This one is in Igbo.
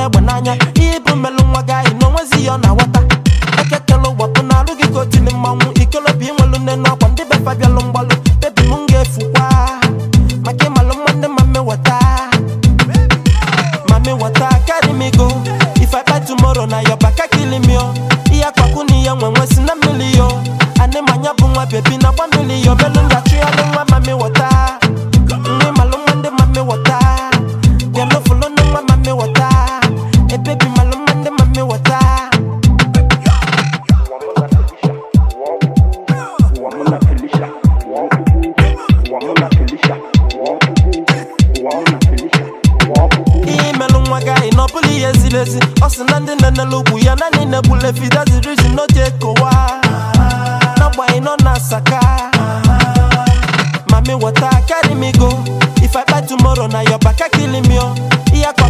egbe n'anya ihe bụ mmelụ nwa gị anyị na onwezi ya ọ na-aghọta ekekele ụgbapụ na alụ gị ka otili mmanwụ ikolobi inwelu nne n'ọkwa ndị befa bịalụ mgbalụ bebi m ga-efukwa maka ịmalụ nwanne ma mmeweta Mami water carry me go If I buy tomorrow na your back kill me yo Iya kwaku ni ya nwe nwe si na mili yo Ane manya bu nwa baby na kwa mili yo Belu nga chu ya nwa mami water Nwe malu mwende mami water Bialo fulo nwa mami water E baby malu mwende mami water Wamuna Felicia, Wakubu, Wamuna Felicia, Wakubu, Wamuna Felicia, Wakubu. Ihe melụ nwa gị anyị na ọ bụla ihe ziri ezi Ọ sị na ndị na-enelu ugwu ya naanị na-egbule fi that's the reason no ji ekowa N'agbanyeghị nọ na-asaka Mami water carry me go If I buy tomorrow na your back kill me oh Ihe akwa